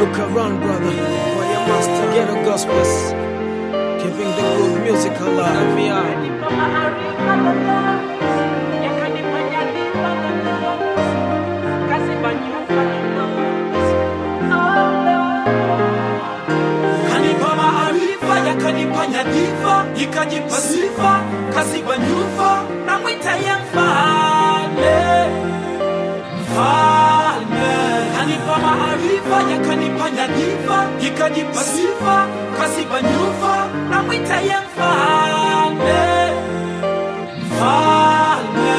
Look around, brother. Why you master ghetto gospels? Keeping the good music alive. Me out. Kanipa maarifa yakanipa nyadhifa, ikajipa sifa, kaziba nyufa, na mwita ya mfalme, mfalme. Kanipa maarifa yakanipa nyadhifa, ikajipa sifa, kaziba nyufa, na mwita ya mfalme, mfalme.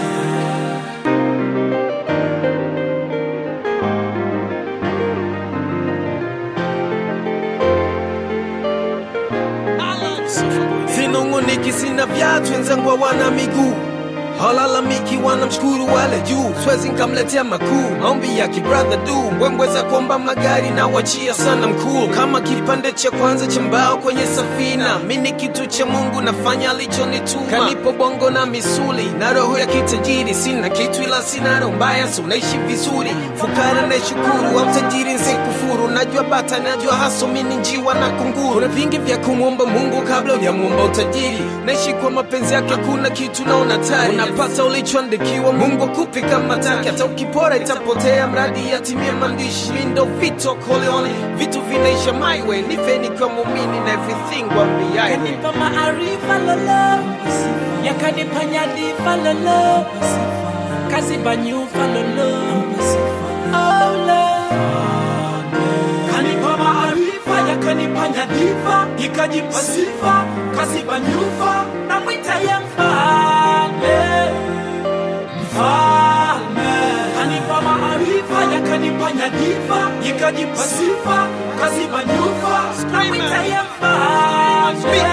Sinunguniki, sina viatu, wenzangu hawana miguu halalamiki, wanamshukuru wale juu, swezi nkamletea makuu, maombi ya kibradha du, mbwembwe za kuomba magari na wachia sana mkuu, kama kipande cha kwanza cha mbao kwenye safina. Mi ni kitu cha Mungu, nafanya alichonituma, kanipo bongo na misuli na roho ya kitajiri. Sina kitu ila sina roho mbaya, so naishi vizuri, fukara na shukuru, wa mtajiri nsikufuru, najua bata, najua haso, mi ni njiwa na kunguru. Kuna vingi vya kumwomba Mungu kabla hujamwomba utajiri, naishi kwa mapenzi yake, kuna kitu naona tari, unapata ulichoandikiwa, Mungu akupi kama taki, hata ukipora itapotea, mradi yatimie maandishi. Mi ndo Vito Corleone, vitu vinaisha my way, nife nikiwa muumini na everything wambiaye yakanipa maarifa lolo yakanipa nyadhifa lolo kaziba nyufa lolo Oh, Lord. kanipa maarifa yakanipa nyadhifa ikajipa sifa kaziba nyufa na mwita ya mfalme mfalme kanipa maarifa yakanipa nyadhifa ikajipa sifa kaziba nyufa na mwita ya mfalme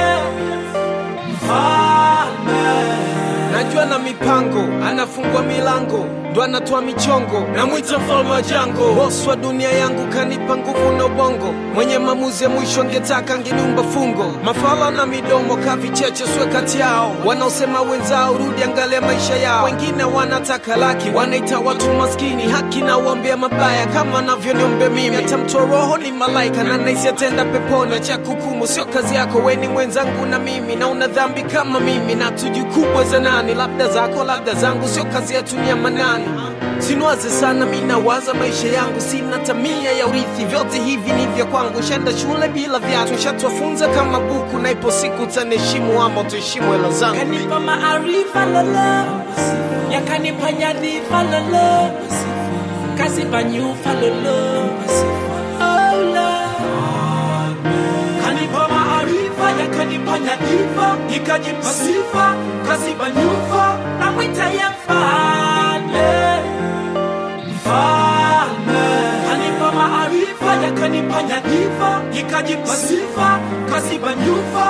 mfalme najua na mipango, anafungua milango ndo anatoa michongo, namwita mfalme wa jango, bosi wa dunia yangu, kanipa nguvu na ubongo, mwenye maamuzi ya mwisho angetaka angeniumba fungo. Mafala na midomo kavicheche swe kati yao, wanaosema wenzao rudi, angalia maisha yao. Wengine wanataka laki, wanaita watu maskini, haki na uombea mabaya kama anavyoniombea mimi. Hata mtoa roho ni malaika na naisi atenda peponi, cha kukumu sio kazi yako, we ni mwenzangu na mimi, na una dhambi kama mimi, na tuju kubwa za nani, labda zako labda zangu, sio kazi yetu ni ya manani. Sinwaze sana, mi nawaza maisha yangu, sina tamia ya urithi, vyote hivi ni vya kwangu. Shenda shule bila viatu, shatwafunza kama buku, na ipo siku utaniheshimu ama utaheshimu hela zangu. kanipa maarifa lolo yakanipa nyadhifa lolo kaziba nyufa lolo Oh, Lord. kanipa maarifa yakanipa nyadhifa ikajipa sifa kaziba nyufa na mwita ya mfalme mfalme kanipa maarifa yakanipa nyadhifa ikajipa sifa kaziba nyufa